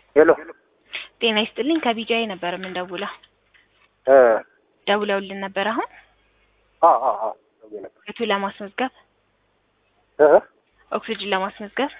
ሄሎ ጤና ይስጥልኝ ከቢጃይ ነበር የምንደውለው። እ ደውለውልን ነበር አሁን አ አ አ ደውዬ ነበር ቤቱ ለማስመዝገብ እ ኦክሲጅን ለማስመዝገብ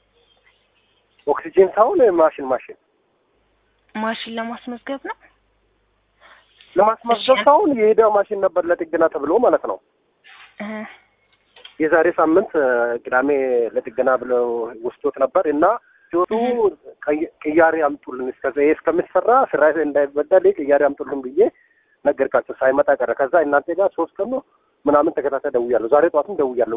ኦክሲጂን ሳይሆን ማሽን ማሽን ማሽን ለማስመዝገብ ነው። ለማስመዝገብ እሺ። ሳይሆን የሄደ ማሽን ነበር ለጥገና ተብሎ ማለት ነው። እ የዛሬ ሳምንት እ ቅዳሜ ለጥገና ብለው ወስዶት ነበር እና ሲወጡ ቀይ- ቅያሬ አምጡልን እስከ ይሄ እስከሚሰራ ስራ እንዳይበደል ቅያሬ አምጡልን ብዬ ነገርካቸው። ሳይመጣ ቀረ። ከዛ እናንተ ጋር ሶስት ቀን ነው ምናምን ተከታታይ ደውያለሁ። ዛሬ ጠዋትም ደውያለሁ።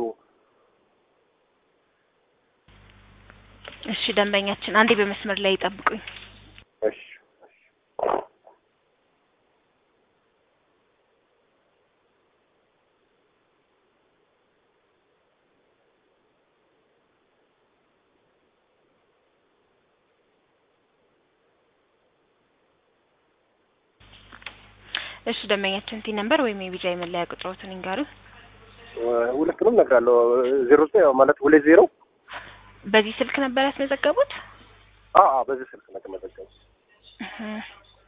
እሺ ደንበኛችን አንዴ በመስመር ላይ ይጠብቁኝ። እሺ እሺ ደንበኛችን ቲ ነምበር ወይም የቢጃይ መለያ ቁጥሮትን ይንገሩ። እ ሁለቱንም እነግራለሁ። ዜሮ ዘጠኝ ማለት ሁለት ዜሮ በዚህ ስልክ ነበር ያስመዘገቡት? አ አ በዚህ ስልክ ነው የተመዘገበው። እህ።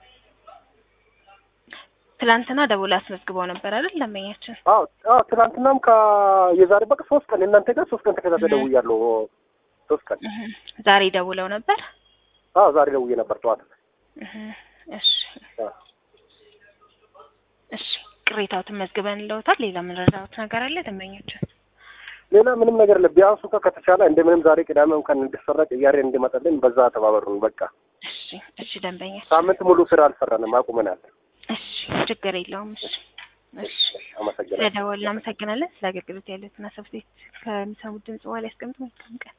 ትላንትና ደውላ አስመዝግበው ነበር አይደል ደንበኛችን? አዎ አዎ ትናንትናም ከ የዛሬ በቃ ሶስት ቀን እናንተ ጋር ሶስት ቀን ተከታታይ ደውያለሁ። ሶስት ቀን እህ። ዛሬ ደውለው ነበር? አዎ ዛሬ ደውዬ ነበር ጠዋት። እህ። እሺ አዎ። እሺ ቅሬታዎትን መዝግበን ለውታል። ሌላ የምንረዳዎት ነገር አለ ደንበኛችን? ሌላ ምንም ነገር የለም። ቢያንስ እንኳን ከተቻለ እንደምንም ዛሬ ቅዳሜ እንኳን እንዲሰራ ቅያሬ እንዲመጣልን በዛ ተባበሩን። በቃ እሺ እሺ ደንበኛችን ሳምንት ሙሉ ስራ አልሰራንም፣ አቁመናል። እሺ ችግር የለውም። እሺ እሺ አመሰግናለሁ። ስለደወልን እናመሰግናለን። ስለ አገልግሎት ያሉትን አሰብሴት ከሚሰሙት ድምጽ በኋላ ያስቀምጡ። መልካም ቀን